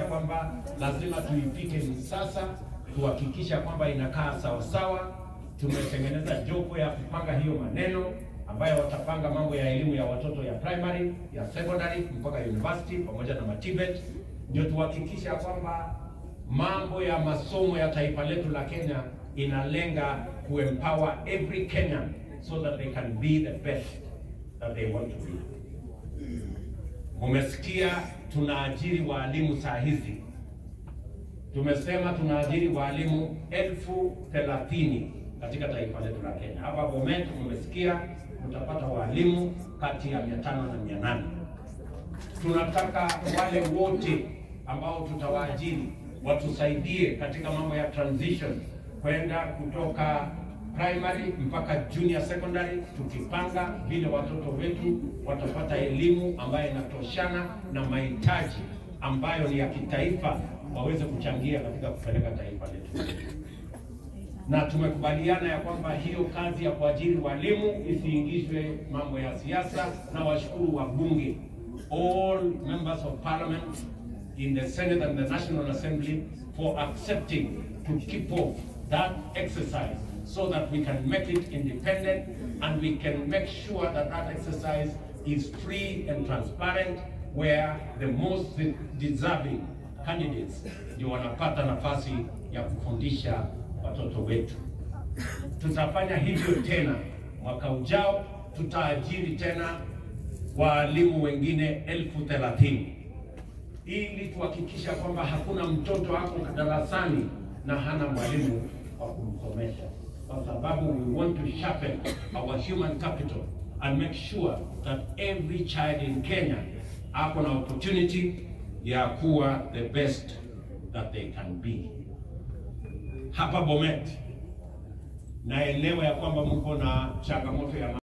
kwamba lazima tuipike ni sasa, tuhakikisha kwamba inakaa sawasawa. Tumetengeneza jopo ya kupanga hiyo maneno ambayo watapanga mambo ya elimu ya watoto ya primary, ya secondary mpaka university pamoja na matibet, ndio tuhakikisha kwamba mambo ya masomo ya taifa letu la Kenya inalenga kuempower every Kenyan so that they can be the best that they want to be. Mumesikia tunaajiri waalimu saa hizi, tumesema tunaajiri waalimu elfu thelathini katika taifa letu la Kenya. Hapa Bomet mumesikia tutapata waalimu kati ya mia tano na mia nane. Tunataka wale wote ambao tutawaajiri watusaidie katika mambo ya transition kwenda kutoka primary mpaka junior secondary, tukipanga vile watoto wetu watapata elimu ambayo inatoshana na mahitaji ambayo ni ya kitaifa, waweze kuchangia katika kupeleka taifa letu. Na tumekubaliana ya kwamba hiyo kazi ya kuajiri walimu isiingizwe mambo ya siasa, na washukuru wabunge, all members of parliament in the Senate and the National Assembly for accepting to keep off that exercise so that we can make it independent and we can make sure that that exercise is free and transparent where the most deserving candidates ndio wanapata nafasi ya kufundisha watoto wetu. Tutafanya hivyo tena mwaka ujao, tutaajiri tena waalimu wengine elfu thelathini ili tuhakikisha kwamba hakuna mtoto ako darasani na hana mwalimu wa kumsomesha, kwa sababu we want to sharpen our human capital and make sure that every child in Kenya ako na opportunity ya kuwa the best that they can be. Hapa Bomet naelewa ya kwamba mko na changamoto ya